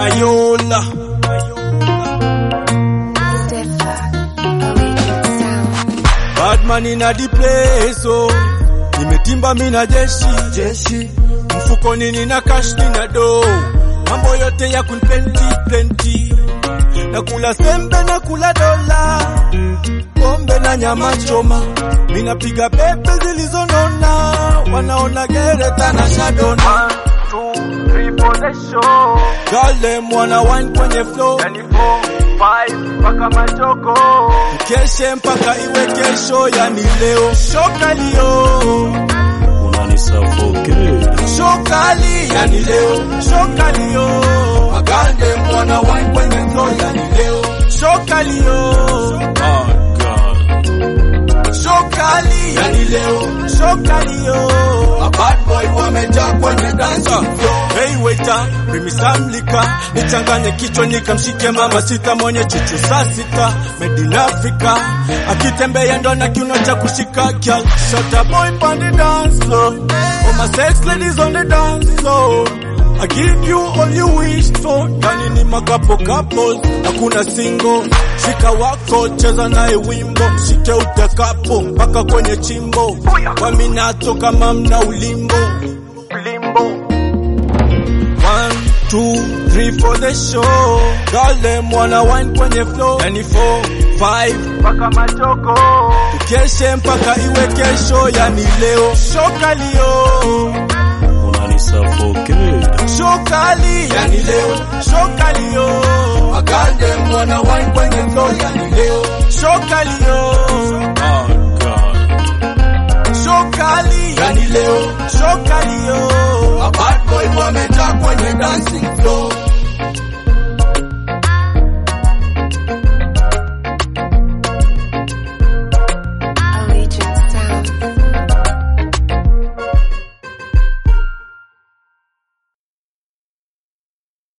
Mayola Badman ina the place oh. Nimetimba mina jeshi jeshi mfukoni nina cash nina do mambo yote ya kunpenti plenty na kula sembe na kula dola pombe na nyama choma minapiga pepe zilizonona wanaona gereta na shadona Gale mwana wine kwenye flow Keshe mpaka iwe kesho yani leo shokalio unanisuffocate shokali yani leo shokalio Magande mwana wine kwenye flow yani leo shokalio oh god shokali yani leo shokalio A bad boy wamejaa kwenye dance floor Hey waiter, bring me some liquor Nichanganye kichwa nikamshike mama sita mwenye chuchu saa sita Made in Africa Akitembea ndo na kiuno cha kushika girl Shut up boy on the dance floor All my sex ladies on the dance floor I give you all you wish for Ndani ni makapo couples Hakuna single Shika wako cheza naye wimbo Shike utakapo mpaka kwenye chimbo Kwa minato kama mna ulimbo One, two, three for the show. Girl them wanna wine kwenye flow. Yani four, five, mpaka machoko. Tukeshe mpaka iwe kesho, yani leo. Shokalio, unanisuffocate shokali, yani leo. Shokalio, magande wanna wine kwenye flow, yani leo. Shokalio, oh god shokali, yani leo. Shokalio, a bad boy wamejaa kwenye dancing floor.